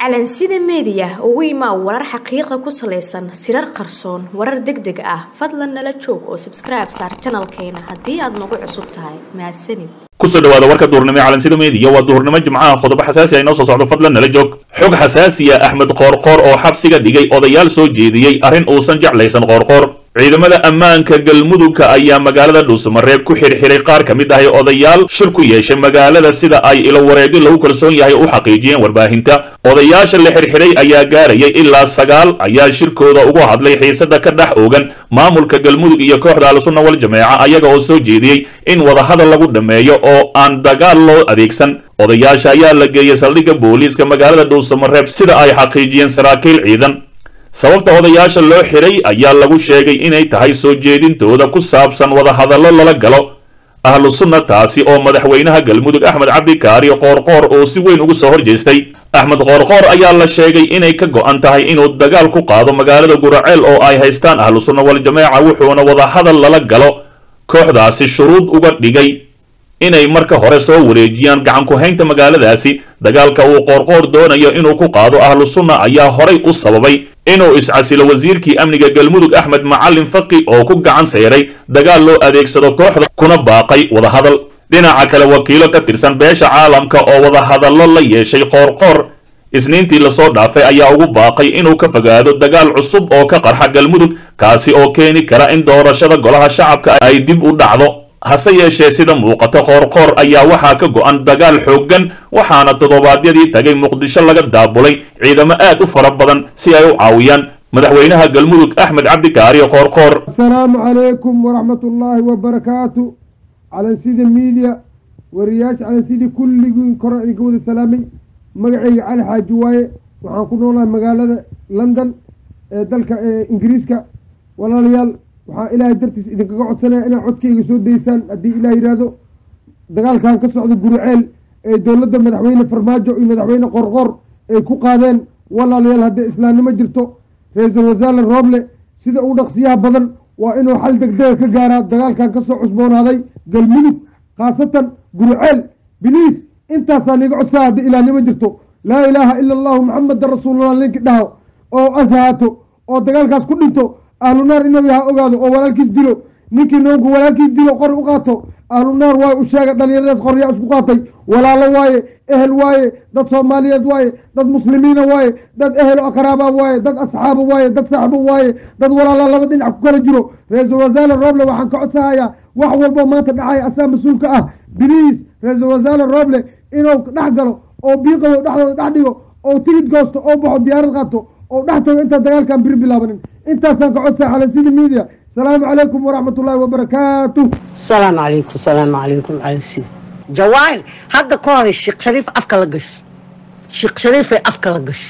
calansida meediya ugu imaa warar xaqiiqa ku salaysan sirar qarsoon warar deg deg ah fadlan nala joog oo sabskribe saar janalkeena haddii aad nagu cusub tahay mahadsanid kusoo dhawaada warka duurnimo ee calansida meediya waa duurnimo jimcaha qodobo xasaasi ay noo soo socdo fadlan nala joog xog xasaasiya axmed qoorqoor oo xabsiga dhigay odayaal soo jeediyey arrin uusan jeclaysan qoorqoor ciidamada ammaanka galmudugka ayaa magaalada dhuusamareeb ku xirxiray qaar ka mid ahay odayaal shir ku yeeshay magaalada sida ay ilo wareegyo lagu kalsoon yahay u xaqiijiyeen warbaahinta odayaasha la xirxiray ayaa gaarayay ilaa sagaal ayaa shirkooda ugu hadlay xiisada ka dhex oogan maamulka galmudug iyo kooxda al-sunna wal jameeca ayaga oo soo jeediyey in wadahadal lagu dhammeeyo oo aan dagaal loo adeegsan odayaasha ayaa la geeyey saldhigga booliiska magaalada dhuusamareeb sida ay xaqiijiyeen saraakiil ciidan sababta odayaasha loo xiray ayaa lagu sheegay inay tahay soo jeedintooda ku saabsan wadahadallo lala galo ahlu sunna taasi oo madaxweynaha galmudug axmed cabdikaari qoorqoor oo si weyn ugu soo horjeestay axmed qoorqoor ayaa la sheegay inay ka go'an tahay inuu dagaal ku qaado magaalada guraceel oo ay haystaan ahlu sunna wal jameeca wuxuuna wadahadal lala galo kooxdaasi shuruud uga dhigay inay marka hore soo wareejiyaan gacan ku-haynta magaaladaasi dagaalka uu qoorqoor doonayo inuu ku qaado ahlu sunna ayaa horay u sababay inuu iscasilo wasiirkii amniga galmudug axmed macalin faqi oo ku gacan sayray dagaal loo adeegsado kooxda kuna baaqay wadahadal dhinaca kale wakiilo ka tirsan beesha caalamka oo wadahadallo la yeeshay qoorqoor isniintii lasoo dhaafay ayaa ugu baaqay inuu ka fogaado dagaal cusub oo ka qarxa galmudug kaasi oo keeni kara in doorashada golaha shacabka ay dib u dhacdo hase yeeshee sida muuqata qoorqoor ayaa waxaa ka go'an dagaal xooggan waxaana toddobaadyadii tagay muqdisho laga daabulay ciidamo aad u fara badan si ay u caawiyaan madaxweynaha galmudug axmed cabdikaari qoorqoor asalaamu calaykum waraxmatullaahi wabarakaatu calansida miidiya wariyaasha calansida kulligiin kore iga wada salaamay magacayga cali xaaji waaye waxaan ku noolahay magaalada london ee dalka ingiriiska walaalayaal waxaa ilaahay dartiis idinkaga codsanaya inaad codkayga soo daysaan haddii ilaah yidhaahdo dagaalkan ka socda guruceel ee dowladda madaxweyne farmaajo iyo madaxweyne qorqor ay ku qaadeen walaalayaal haddii islaamnimo jirto ra-iisul wasaare rooble sida uu dhaqsiyaha badan waa inuu xal degdega ka gaaraa dagaalkan kasoo cusboonaaday galmudug khaasatan guruceel biliis intaasaa niga codsaa haddii ilahnimo jirto laa ilaaha ila allahu maxamedan rasuulullah ninki dhaho oo ashahaato oo dagaalkaas ku dhinto ahlu naar inuu yaha ogaado oo walaalkiis dilo ninkii noonku walaalkiis dilo qori u qaato ahlu naar waaye u sheega dhalinyaradaas qoryaa isku qaatay walaalo waaye ehel waaye dad soomaaliyeed waaye dad muslimiina waaye dad ehelo aqraaba waaye dad asxaaba waaye dad saxbo waaye dad walaala laba dhinac ku kala jiro ra-iisul wasaare rooble waxaan ka codsahayaa wax walbo maanta dhacaya asaa mas-uulka ah biliis ra-iisul wasaare rooble inuu dhex galo oo biiqawo dhexdooda dhex dhigo oo tigid goosto oo baxo diyaarad qaato oo dhex tago intaan dagaalkan biri bilaabanin intaasaan ka codsaa calansida media asalaamu calaykum waraxmat ullaahi wabarakaatu asalaamu calaykum salaamu calaykum calansida jawaahir hadda ka hore sheekh shariif afka la gashay sheekh shariifay afka la gashay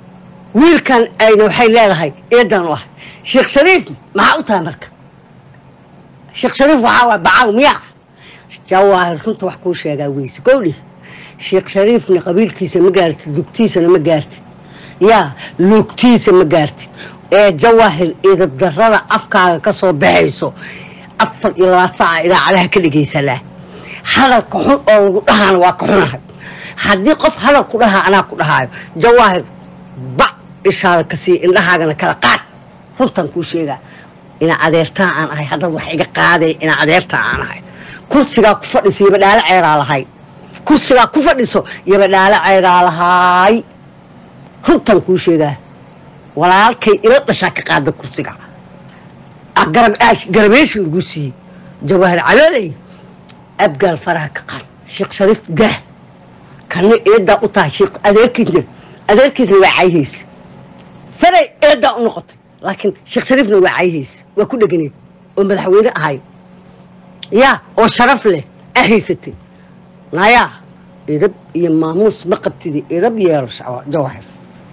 wiilkan ayna waxay leedahay eedan u ahay sheekh shariif maxaa u tahay marka sheekh shariif waxaa waay bacaaw miyaa jawaahir runta wax kuu sheegaa weyse gowdhi sheekh shariifna qabiilkiisa ma gaartid lugtiisana ma gaartid yaa lugtiisa ma gaartid ee jawaahir idabdarada afkaaga ka soo baxayso afar iyo labaad saaca idaacadaha ka dhegaysanaa hadalka xun oo lagu dhahaana waa ka xunahay haddii qof hadal ku dhahaa anaa ku dhahaayo jawaahir bac ishaada ka sii indhahaagana kala qaad runtan kuu sheegaa ina adeertaa aan ahay haddaad wax iga qaaday ina adeertaa aan ahay kursigaa ku fadhiso yabadhaalo ceeraa lahay kursigaa ku fadhiso yabadhaalo ceeraa lahaay runtan kuu sheegaa walaalkay ila dhashaa ka qaada kursiga garabeesha lagu siiyey jawaahir calooley abgaal faraha ka qaad sheekh shariif daah kana eedaa u tahay sheekh adeerkiisna adeerkiisna waa caayhaysa faray eedaa u noqotay laakiin sheekh shariifna waa caayhaysa waa ku dheganeed oo madaxweyne ahay yaa oo sharaf leh a haysatay nayaa edab iyo maamuus ma qabtidi edab yeelo jawaahir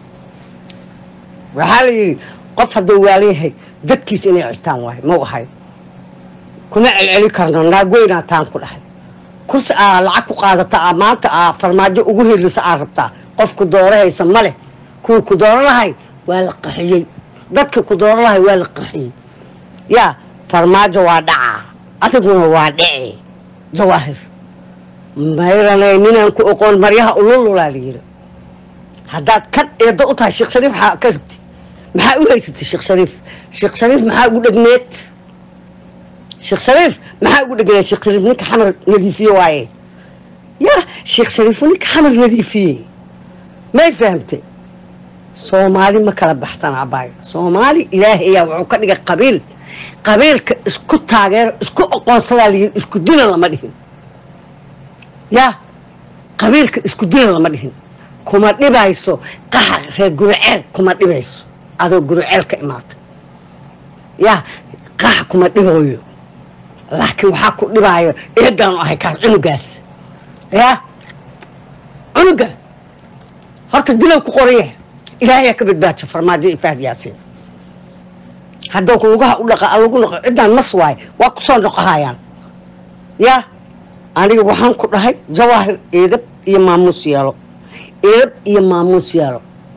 waxaa la yidhi qof hadduu waalayahay dadkiisa inay cistaan waayo mau ahay kuma celceli karno naagweynaa taan ku dhahay kursi aa lacag ku qaadata aa maanta aa farmaajo ugu helisa aa rabtaa qofku doorahaysa ma leh kuwii ku dooro lahay waa la qaxiyey dadka ku dooro lahay waa la qaxiyey yaa farmaajo waa dhacaa adiguna waa dhici jawaahir mayranay ninaan ku oqoon maryaha ulululaa la yiri haddaad kan eeddo u tahay sheekh shariif waxaa ka rabti maxaa u haysatay sheekh shariif sheekh shariif maxaa ugu dhegneed sheekh shariif maxaa ugu dhegneed sheekh shariif ninka xamar nadiifiye waaye ya sheekh shariif ninka xamar nadiifiye may fahamtay soomaali ma kala baxsan abaayo soomaali ilaahay ayaa wuxuu ka dhigay qabiil qabiilka isku taageero isku aqoonsadaa layidhi isku dila lama dhihin ya qabiilka isku dila lama dhihin kuma dhibayso qaxa reer guruceel kuma dhibayso adoo guruceel ka imaata ya qaxa kuma dhibooyo laakiin waxaa ku dhibaayo eedaanu ahay kaas cunugaas ya cunuga horta dilow ku qoraya ilaahayaa ka badbaadsho farmaajo iyo fahad yaasiin haddoo lugaha u dhaqa lagu noqo ciddaan mas waaye waa ku soo noqohayaan ya aniga waxaan ku dhahay jawaahir eedab iyo maamuus yeelo eedab iyo maamuus yeelo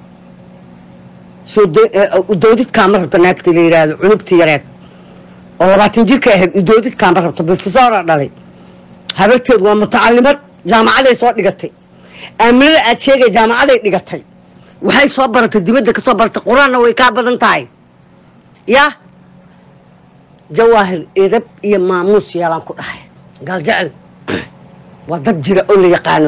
soo udoodidkaama rabto naagtii la yidhaahdo cunugtii yareed oo labaatan jirka ahayd udoodidkaama rabto bifisora dhalay habarteed waa mutacalimad jaamacaday soo dhigatay aaminada aad sheegay jaamacaday dhigatay waxay soo baratay dibadda ka soo baratay qur-aanna way kaa badan tahay ya jawaahir edab iyo maamuus yeelaan ku dhahay galjecel waa dad jira oo la yaqaano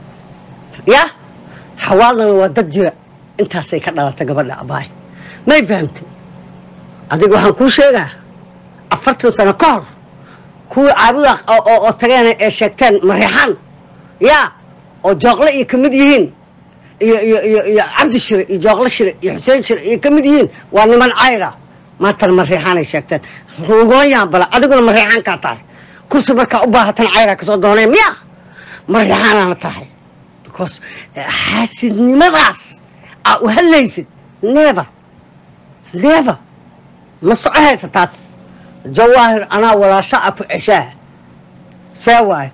ya xawaalana waa dad jira intaasay ka dhalatay gabadha abaay may fahamtay adiga waxaan kuu sheegaa afartan sano ka hor kuwii caabuda oo tageen ee sheegteen mareexaan ya oo jooqle iyo kamid yihiin iyo iyo iyo iyo cabdi shire iyo jooqle shire iyo xuseen shire iyo kamid yihiin waa niman cayra maantana mareexaanay sheegteen rugoonyaan bala adiguna mareexaankaa tahay kursi markaa u baahatan cayraa kasoo dooneen miya mareexaanaana tahay because xaasidnimadaas aa u hadlaysid never never ma soco haysa taas jawaahir anaa walaasho a ku ceshaa see waayo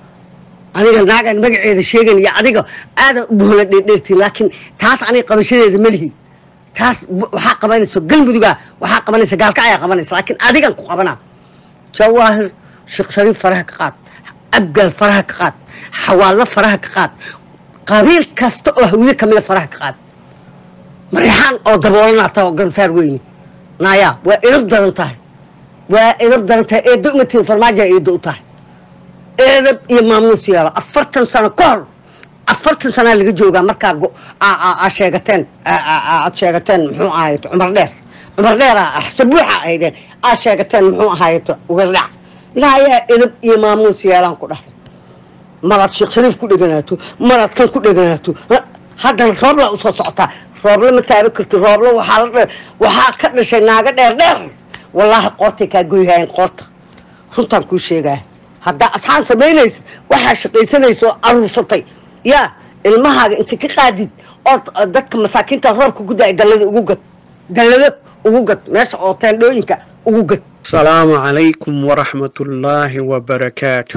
aniga naagaan magaceeda sheegan iyo adiga aadan u buhla dheerdheertiin laakiin taas aniga qabashadeeda ma lihi taas waxaa qabanaysa galmuduga waxaa qabanaysa gaalkacayaa qabanaysa laakiin adigan ku qabanaa jawaahir sheekh shariif faraha ka qaad abgaal faraha ka qaad xawaallo faraha ka qaad qabiil kasta oo hawiye kamida faraha ka qaad mareexaan oo daboolanaa taha oo garabsaar weyne naayaa waa idab daran tahay waa idab daran tahay eeddo umatiin farmaajoa eeddo u tahay eedab iyo maamuus yeelo afartan sano ka hor afartan sanaa laga joogaa markaa aa sheegateen aad sheegateen muxuu ahayto cumar dheer cumar dheera sabuuxa ahaydeen aad sheegateen muxuu ahayto ugardhac naayaa edab iyo maamuus yeelaan ku dhahay maraad sheekh shariif ku dheganaato maraad kan ku dheganaato haddana roobla usoo socotaa rooble ma taaba karti rooble waxaa waxaa ka dhashay naago dheer dheer wallaahi qoortay kaa goyhaayeen qoorta runtaan kuu sheegaa haddaa asxaan samaynaysa waxaa shaqaysanaysa oo aruursatay yaa ilmahaaga inta ka qaadid oo dadka masaakiinta roobka ku da-ay dallada ugu gad dallado ugu gad meesha oo teendhooyinka ugu gad asalaamu calaykum waraxmatullaahi wabarakaatu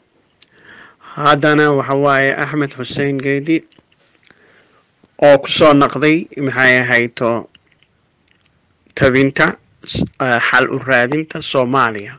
haddana waxa waaye axmed xuseen geedi oo ku soo naqday maxay ahayto tabinta xal u raadinta soomaaliya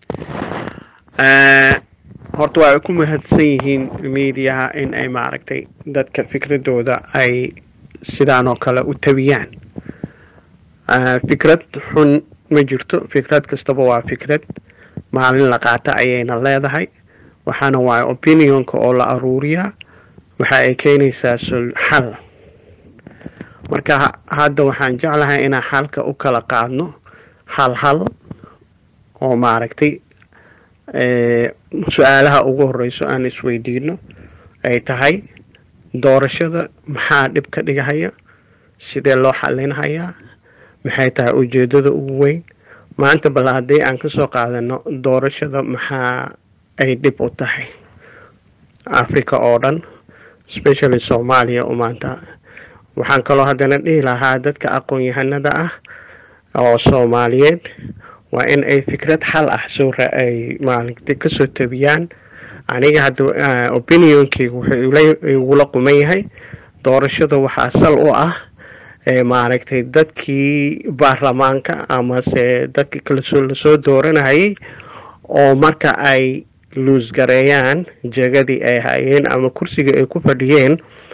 horta waa ay ku mahadsan yihiin miidiyaha in ay maaragtay dadka fikradooda ay sidaan oo kale u tabiyaan fikrad xun ma jirto fikrad kastaba waa fikrad maalin la qaata ayayna leedahay waxaana waaye opinionka oo la aruuriyaa waxa ay keenaysaa xal marka hadda waxaan jeclahay inaan xalka u kala qaadno hal hal oo maaragtay su-aalaha ugu horeyso aan isweydiino ay tahay doorashada maxaa dhib ka dhigahaya sidee loo xalinhayaa maxay tahay ujeedada ugu weyn maanta bal haddii aan kasoo qaadano doorashada maxaa ay dhib u tahay africa oo dhan especially soomaaliya oo maanta waxaan kaloo haddana dhihi lahaa dadka aqoon-yahanada ah oo soomaaliyeed waa in ay fikrad xal ah soo ay maalinta kasoo tabiyaan aniga hadda opinionkeyga wuxuu igula quman yahay doorashada waxaa sal u ah maaragtay dadkii baarlamaanka amase dadkii kalasoo lasoo dooranayay oo marka ay luusgareeyaan jegadii ay hayeen ama kursiga ay ku fadhiyeen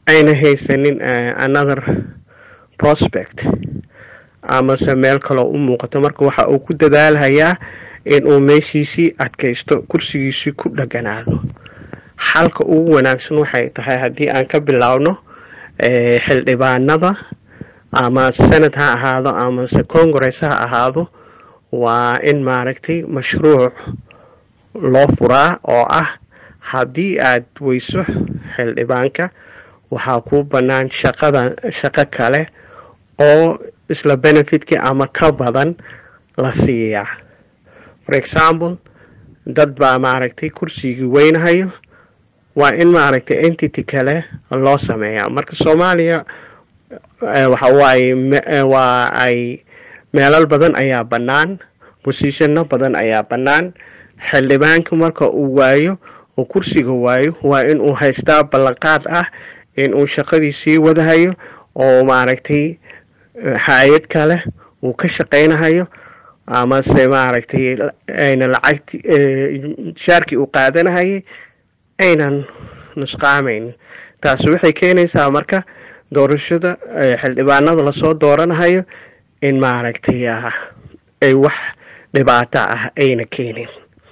ayna haysanin another prospect amase meel kaloo u muuqato marka waxa uu ku dadaalhayaa inuu meeshiisii adkaysto kursigiisii ku dheganaado xalka ugu wanaagsan waxay tahay haddii aan ka bilaabno xildhibaanada ama senate ha ahaado amase congress ha ahaado waa in maaragtay mashruuc loo furaa oo ah haddii aad weyso xildhibaanka waxaa kuu bannaan shaqada shaqo kale oo isla benefitkii ama ka badan la siiyaa for example dad baa maaragtay kursigii weynahayo waa in maaragtay entity kale loo sameeyaa marka soomaaliya waxa waaye waa ay meelal badan ayaa bannaan bosishano badan ayaa bannaan xildhibaanka marka uu waayo oo kursiga waayo waa in uu haystaa ballanqaad ah in uu shaqadii sii wadahayo oo maaragtay hay-ad kale uu ka shaqaynahayo amase maaragtay ayna lacagti shaarkii uu qaadanahayay aynan nusqaamayn taasi waxay keenaysaa marka doorashada xildhibaanada lasoo dooranahayo in maaragtay ay wax dhibaato ah ayna keenin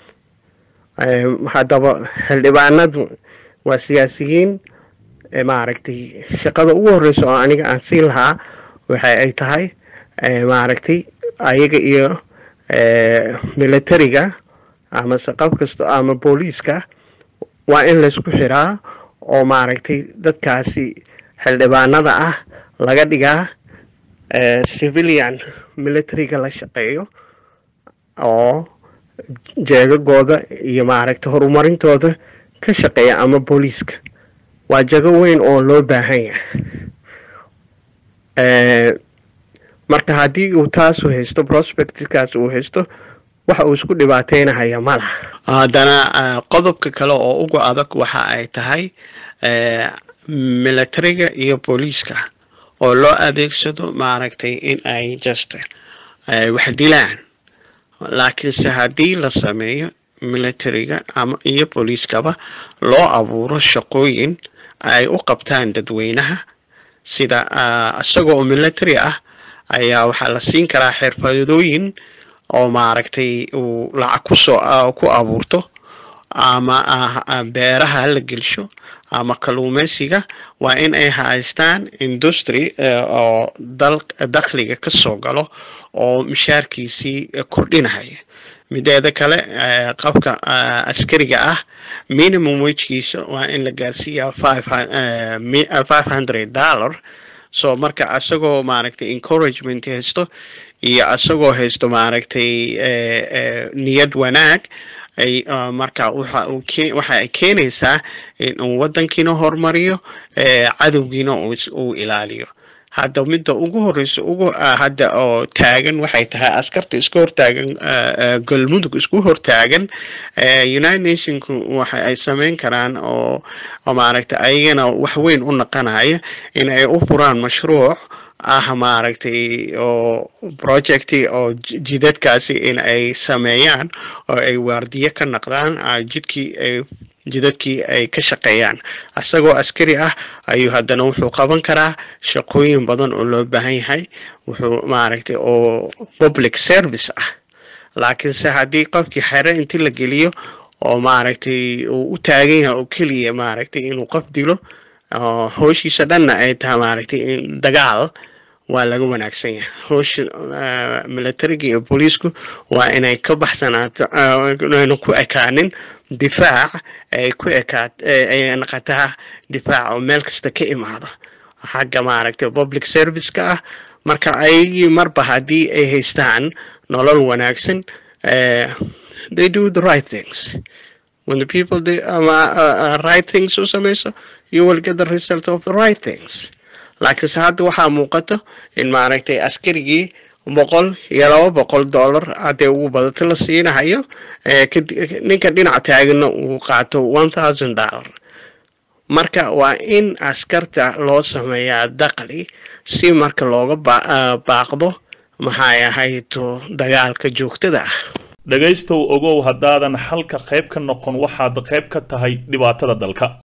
haddaba xildhibaanadu waa siyaasiyiin maaragtay shaqada ugu horeysa oo aniga aan siin lahaa waxa ay tahay maaragtay ayaga iyo militariga amase qab kasta ama booliiska waa in laysku xiraa oo maaragtay dadkaasi xildhibaanada ah laga dhigaa civilian militariga la shaqeeyo oo jeegagooda iyo maaragtay horumarintooda ka shaqeeya ama booliiska waa jago weyn oo loo baahan yahay marka haddii uu taasu haysto prospectkaas uu haysto waxa uu isku dhibaateynahaya ma laha haddana qodobka kale oo ugu adag waxa ay tahay militariga iyo booliiska oo loo adeegsado maaragtay in ay just wax dilaan laakiinse haddii la sameeyo militariga ama iyo booliiskaba loo abuuro shaqooyin ay u qabtaan dadweynaha sida isagoo military ah ayaa waxaa la siin karaa xirfadooyin oo maaragtay uu lacag kusoo ku abuurto ama beeraha la gelsho ama kalluumeysiga waa in ay haystaan industry oo dakhliga ka soo galo oo mishaarkiisii kordhinahaya mideeda kale qabka askariga ah minimum wejkiisa waa in la gaarsiiyaa five hundred dollar so marka asagoo maaragtay encouragement haysto iyo asagoo haysto maaragtay niyad wanaag ay marka waxa ay keenaysaa in uu waddankiina horumariyo cadowgiina uu ilaaliyo hadda midda ugu horeysa ugu hadda oo taagan waxay tahay askarta isku hortaagan galmudug isku hortaagan united nationku waxa ay sameyn karaan oo maaragtay ayagana wax weyn u naqanaya in ay u furaan mashruuc ah maaragtay oo projecti oo jidadkaasi in ay sameeyaan oo ay waardiye ka naqdaan jidkii ay jidadkii ay ka shaqeeyaan isagoo askari ah ayuu haddana wuxuu qaban karaa shaqooyin badan oo loo baahan yahay wuxuu maaragtay oo public service ah laakiinse haddii qofkii xere inti la geliyo oo maaragtay uu u taagan yahay oo keliya maaragtay inuu qof dilo hooshiisa dhanna ay tahay maaragtay dagaal waa laga wanaagsan yahay hoosha militariga iyo booliisku waa inay ka baxsanaato ayna ku ekaanin difaac ay ku ekaat ay noqotaa difaac oo meel kasta ka imaada xagga maaragtay public service-ka ah marka ayagii marba haddii ay haystaan nolol wanaagsan they do the right things when the people do um, uh, right things u samayso you will get the result of the right things laakiinse hadda waxaa muuqato in maaragtay askarigii boqol iyo laba boqol dollar haddee ugu badato la siinahayo ninka dhinac taagana uu qaato one thousand dollar marka waa in askarta loo sameeyaa daqli si marka looga baaqdo maxay ahayto dagaalka joogtada ah dhegaystow ogow haddaadan xalka qayb ka noqon waxaad qayb ka tahay dhibaatada dalka